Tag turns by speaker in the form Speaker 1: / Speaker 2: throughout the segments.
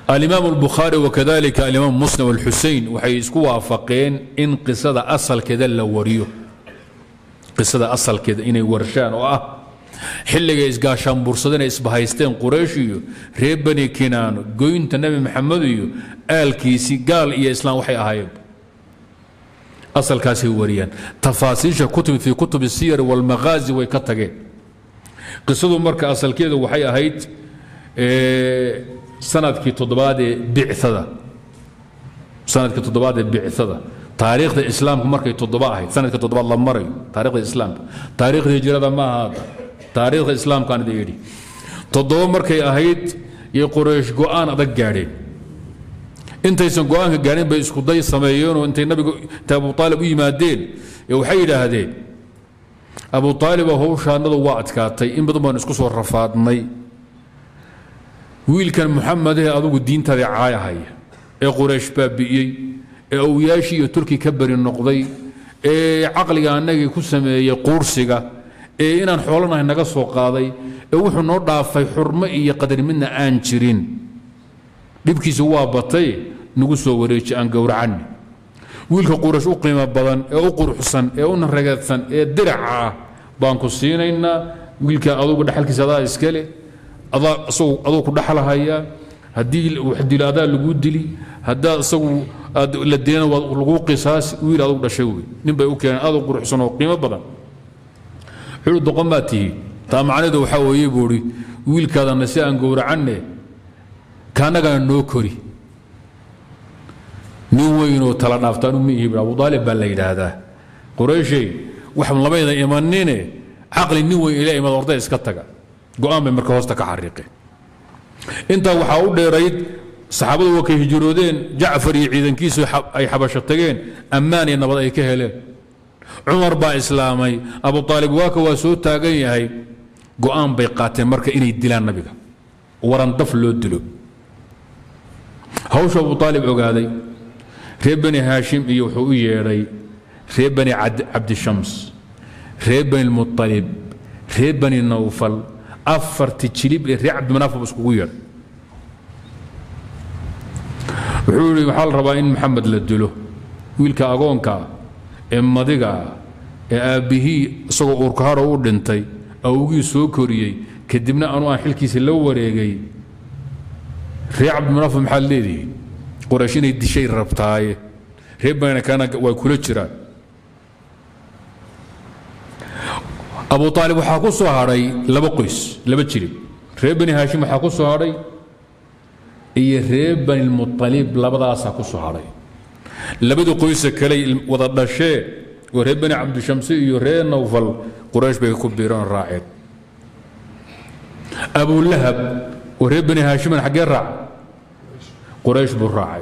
Speaker 1: alimaam اlbukhaari wakadalika alimaam muslim alxusein waxay isku waafaqeen in qisada asalkeeda la wariyo qisada asalkeeda inay warshaan oo ah xilligay isgaashaanbursadeen ay isbahaysteen quraysh iyo reer bani kinaano goynta nebi maxamed iyo aalkiisii gaal iyo islaam waxay ahaayeen asalkaasay wariyaan tafaasiisha kutub fii kutub الsiyar wاlmaghaazi way ka tageen qisadu marka asalkeedu waxay ahayd sanadkii toddobaad ee bicada sanadkii toddobaad ee bicada taariikhda islaamku markay toddoba ahayd sanadka toddobaad la marayo taarikhda islaamka taariikhda hijrada ma ahaada taariikhda islaamkaan idin idhi toddoba markay ahayd iyo quraysh go'aan adag gaadheen intaysan go'aanka gaadhin bay isku day sameeyeenoo intay nabiga intay abu aalib u yimaadeen ee waxay yidhaahdeen abu aalib howshaanadu waa adkaatay in badan baan isku soo rafaadnay wiilkan muxamedeh adugu diintaada caayahaya ee quraysh baabi'iyey ee awyaashii iyo turki ka beri noqday ee caqliga annagii ku sameeyey quursiga ee inaan xoolanahay naga soo qaaday ee wuxuu noo dhaafay xurmo iyo qadar midna aan jirin dhibkiisa waa batay nagu soo wareeji aan gowracanni wiilka quraysh u qiimo badan ee u quruxsan ee u naragadsan ee diraca ah baan ku siinaynaa wiilka adugu dhaxalkiisa adaa iskale aduu ku dhaxlahaya haddii wax dilo adaa laguu dili haddaa isagu aad la dilana waa laguu qisaasi wiil adugu dhashay wey nin bay u keeneen aadu quruxsan oo qiimo badan wuxuu doqon baa tihi taa macnaheedu waxaa weeye buu ihi wiilkaadana si aan gowracanne kaannagana noo kori nin weynoo tala dhaaftaanu ma ihi abu aalib baa la yidhaahdaa qurayshay wax lamayda imanine caqli nin weyn ila imad orday iska taga go'aan bay marka hoosta ka xariiqeen intaa waxaa u dheerayd saxaabadu waa kay hijroodeen jacfar iyo ciidankiisu ay xabasho tageen ammaan iyo nabad ay ka heleen cumar baa islaamay abu aalib waaka waa soo taagan yahay go'aan bay qaateen marka inay dilaan nabiga warandaf loo dilo hawsha abu aalib ogaaday reer bani haashim iyo wuxuu u yeedhay reer bani cabdishams reer bani mualib reer bani nawfal afarti jilib ee reer cabdimanaafab iskugu yeedhay wuxuu yidhi waxaa la rabaa in maxamed la dilo wiilka agoonkaa ee madigaa ee aabbihii isagoo uurkaharo u dhintay awgii soo koriyey kadibna anu aan xilkiisa la wareegay reer cabdimanaafab maxaad leedihiin qoraysh inay dishay rabtaaye reer banakana way kula jiraan abu aalib waxaa ku soo hadhay laba qoys laba jilib reer bani haashim waxaa ku soo hadhay iyo reer bani lmualib labadaasaa ku soo hadhay labada qoysa kaley wada dhashee oo reer bani cabdishamsi iyo reer nawfal quraysh bay ku biireen raaceen abulahab oo reer bani haashiman xaggee raaca quraysh buu raacay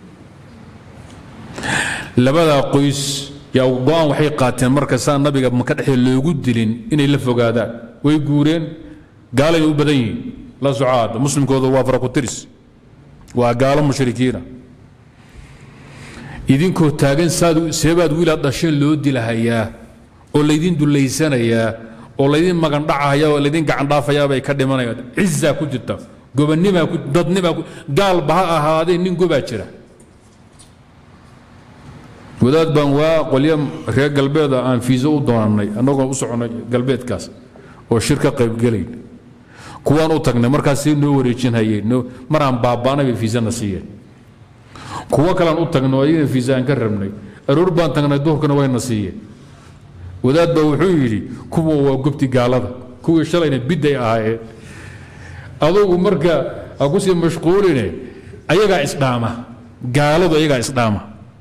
Speaker 1: labadaa qoys yaa go-aan waxay qaateen marka saa nabiga maka dhexee loogu dilin inay la fogaadaan way guureen gaalayna u badan yihiin la socaada muslimkooda waa farakutiris waa gaalo mushrikiina idinkoo taagan saad seebaad wiilaad dhasheen loo dilahayaa oo laydin dullaysanayaa oo laydin magandhacahaya oo laydin gacandhaafayaa bay ka dhimanayaan cizaa ku jirta gobanimaa dadnimaa gaalba ha ahaadee nin gobaa jira wadaad baan waa qolyo reer galbeeda aan fiiso u doonannay annagoo u soconnay galbeedkaas oo shir ka qaybgelayn kuwaan u tagnay markaas noo wareejinhayeen maraan baaba'nay bay fiisana siiyeen kuwo kalean u tagnay oo ayagana fiisa aan ka rabnay aroor baan tagnay duhurkana wayna siiyeen wadaad baa wuxuu yidhi kuwa waa gobti gaalada kuwii shalayna bidday ahaayeen adugu marka ha ku sii mashquuline ayagaa isdhaama gaaladu ayagaa isdhaama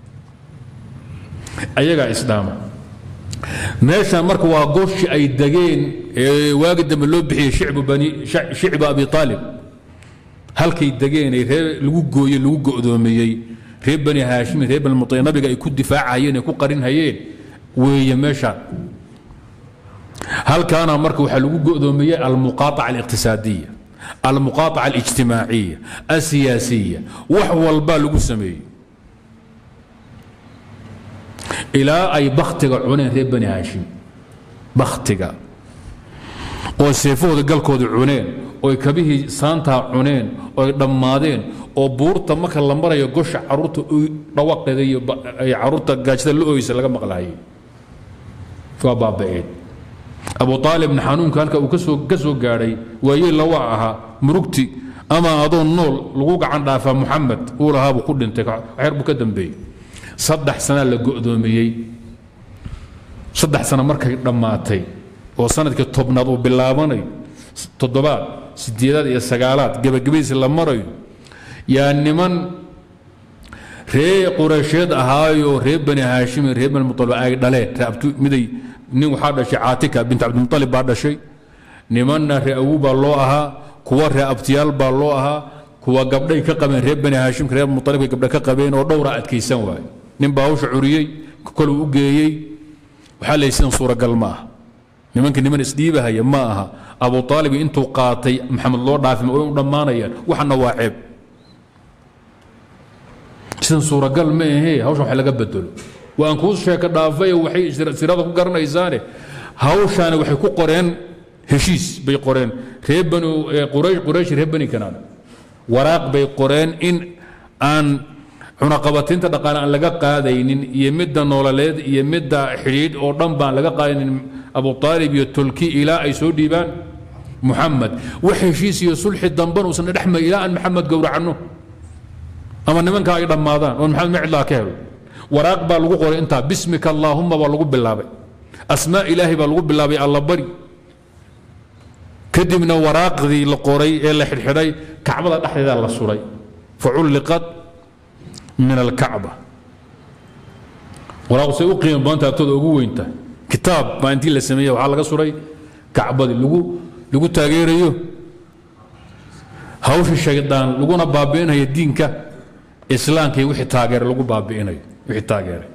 Speaker 1: ayagaa isdhaama meeshan marka waa goshi ay degeen ee waagi dambe loo bixiyey shicbu bani shicba abi aalib halkay degeen ee reer lagu gooye lagu go'doomiyey reer bani haashimi reer bani muطay nabiga ay ku difaacayeen ay ku qarinhayeen weeye meeshaan halkaana marka waxaa lagu go'doomiyey almuqaaطaca الاqtisaadiya almuqaaطaca الاجtimaaciya الsiyaasiya wax walbaa lagu sameeyey ilaa ay baktiga cuneen reer bani haashim baktiga oo seefahooda galkooda cuneen oy kabihii saantaa cuneen oy dhammaadeen oo buurta marka la marayo gosha caruurta dhawaqeeda iyo caruurta gaajada la oysa laga maqlaayay waa baaba'een abu aalibna xanuunka halka uu ka soo gaadhay waayeyla waa ahaa murugti ama adoo nool lagu gacan dhaafaa muxamed uu lahaabuu ku dhintay waxyar buu ka dambeeyey saddex sanaa la go'doomiyey saddex sana markay dhammaatay oo sanadkii tobnaad uu bilaabanayo toddobaad sideedaad iyo sagaalaad gebagabadiisi la marayo yaa niman ree qureysheed ahaayo reer bani haashimi reer bani mualib ay dhaleen miday nin waxaa dhashay caatika bint cabdimualib baa dhashay nimanna ree awu baa loo ahaa kuwa ree abtiyaal baa loo ahaa kuwa gabdhay ka qabeen reer bani haashimka reer mualibka gabdha ka qabeen oo dhowra adkaysan waaye nin baa hawsha curiyey koluu u geeyey waxaa leey sidan suuragal ma aha nimanka niman isdhiibahaya ma aha abu aalib intuu qaatay maxamed loo dhaafima way u dhammaanayaan waxana waa ceeb sidan suuragal ma ahee hawshan wax laga bedelo waan kuu sheeka dhaafay waxay sirada ku garanaysaane hawshaani waxay ku qoreen heshiis bay qoreen reer banu quraysh quraysh reer bani kanaan waraaq bay qoreen in aan cunaqabataynta dhaqaale aan laga qaadaynin iyo midda noololeed iyo midda xidhiidh oo dhan baan laga qaadaynin abu aalib iyo tolki ilaa ay soo dhiibaan muxamed wax heshiis iyo sulxi damban uusan dhexmay ilaa aan maxamed gowracanno ama nimanka ay dhammaadaan oo maxamed micdlaa ka helo waraaq baa lagu qoray intaa bismika allaahumma baa lagu bilaabay asmaa ilaahay baa lagu bilaabay allabari kadibna waraaqdii la qoray ee la xidhxidhay kacbada dhexdeeda la suray faculliqat min alkacba waraaqusay u qiimo badanta agtooda ugu weynta kitaab baa intii la sameeye waxaa laga suray kacbadii lagu lagu taageerayo hawsha shaydaan laguna baabi'inayo diinka islaamka iyo wixii taageeray lagu baabi'inayo wixii taageeray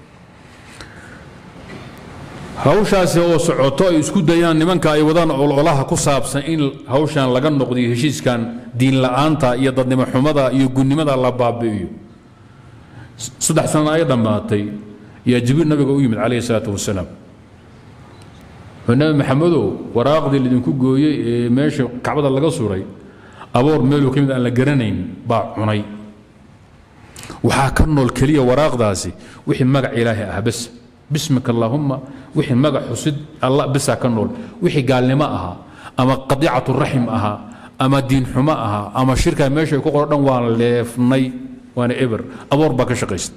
Speaker 1: hawshaasi oo socoto ay isku dayaan nimanka ay wadaan ololaha ku saabsan in hawshan laga noqdiyo heshiiskan diin la'aanta iyo dadnimo xumada iyo gunnimada la baabi'iyo saddex sana ay dhammaatay yaa jibriil nabiga u yimid calayhi salaatu wasalaam nabi maxamedow waraaqdii lidinku gooyey ee meesha kacbada laga suray aboor meeluu ka mid aan la garanayn baa cunay waxaa ka nool keliya waraaqdaasi wixii magac ilaahay ah bes bismika allaahumma wixii magac xusid alla besaa ka nool wixii gaalnimo ahaa ama qadiicatu raxim ahaa ama diin xumo ahaa ama shirkaa meesha ku qoro dhan waan leefnay waana eber aboor baa ka shaqaysta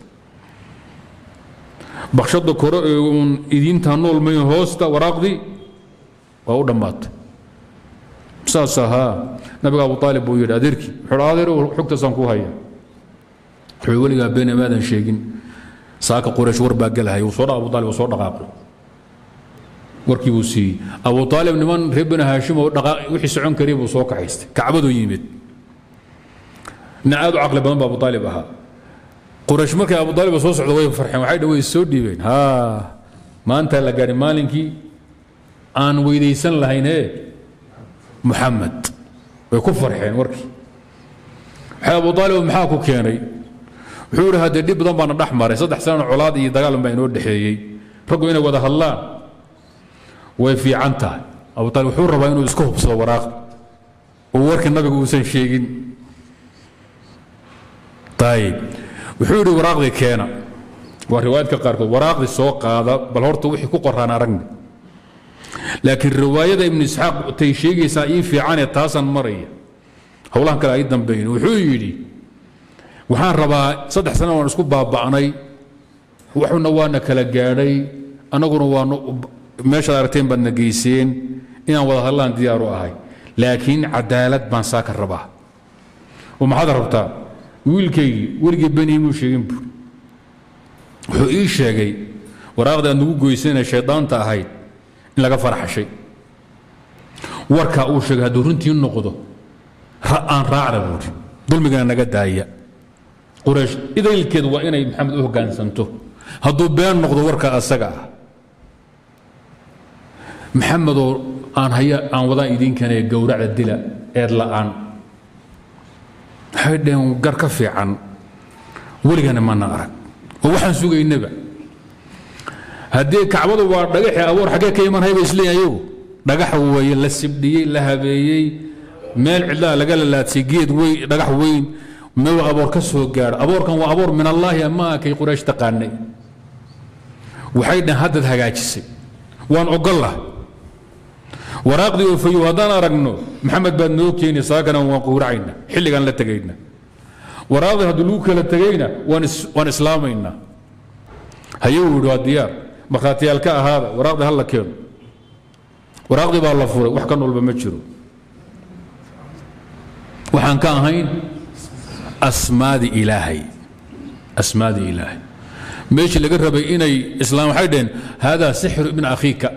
Speaker 1: bakshada kore ee uun idiintaa nool mayn hoosta waraaqdii waa u dhammaatay saas ahaa nabiga abu aalib buu yidhi adeerkii wuxuu adeer xogtaasaan ku haya wuxuu weligaa been amaadan sheegin saaka quraysh war baa gelahaya wuu soo abu aalib wuu soo dhaqaaqay warkii buu siiyey abu aalib niman reer bani haashim oo wixii socon karaya buu soo kaxaystay kacbaduu yimid nin aad u caqli badan ba abu aalib ahaa quraysh markay abu aalib soo socdo way farxeen waxay dhawey soo dhiibeen ha maanta la gaadhi maalinkii aan weydaysan lahaynee muxamed way ku farxeen warkii waxay abu aalib maxaa ku keenay wuxuu idhi haddee dhib badan baana dhex maray saddex sanana colaad iyo dagaal baa inoo dhexeeyey raggu inay wada hadlaan way fiican tahay abu aalib wuxuu rabaa inuu isku hubsado waraaqda oo warkii nabiga uusan sheegin ayib wuxuu yidhi waraaqdii keena waa riwaayadka qaarkood waraaqdii soo qaada bal horta wixii ku qoraan aragni laakiin riwaayada ibnu isxaaq tay sheegaysaa ii fiicanee taasaan maraya howlahan kale ay dambeyn wuxuu yidhi waxaan rabaa saddex sana waan isku baaba'nay waxuna waana kala gaadhay annaguna waanu meeshaad aragteen baadna geyseen inaan wada hadlaan diyaaru ahay laakiin cadaalad baan saaka rabaa oo maxaad rabtaa wiilkaygii weligii benihimuu sheegin buur wuxuu ii sheegay waraaqda aad nagu goysana shaydaanta ahayd in laga farxashay warkaa uu sheegay hadduu runtii noqdo aan raacda buuri dulmigana naga daaya quraysh idaylkeed waa inay maxamed u hoggaansanto hadduu been noqdo warka asaga ah maxamedoo aan haya aan wadaan idiinkanee gowracda dila eed la'aan waxay dhaheen gar ka fiican weligana mana arag oo waxaan sugaynaba haddii kacbadu waa dhagaxii abuur xaggee ka iman hayba isleeyihin ayagu dhagax weeye la sibdhiyey la habeeyey meel cidlaa laga lalaadsay geed weyn dhagax weyn mew aboor ka soo gaadho aboorkan waa aboor min allaahi amaa kay quraysh taqaanay waxay dhaheen haddaad hagaajisay waan ogollah waraaqdii oo fayow haddaan aragno maxamed baad noo keeni saakana waan quuracayna xilligaan la tegayna waraaqdii haddii lagu kala tegayna waan islaamaynaa hayuu yidhi waa diyaar markhaatiyaal ka ahaada waraaqdii ha la keeno waraaqdii baa la furay wax ka noolba ma jiro waxaan ka ahayn asmaadi ilaahay asmaadi ilaahay meeshii laga rabay inay islaam waxay dhaheen haadaa sixru ibn akhiika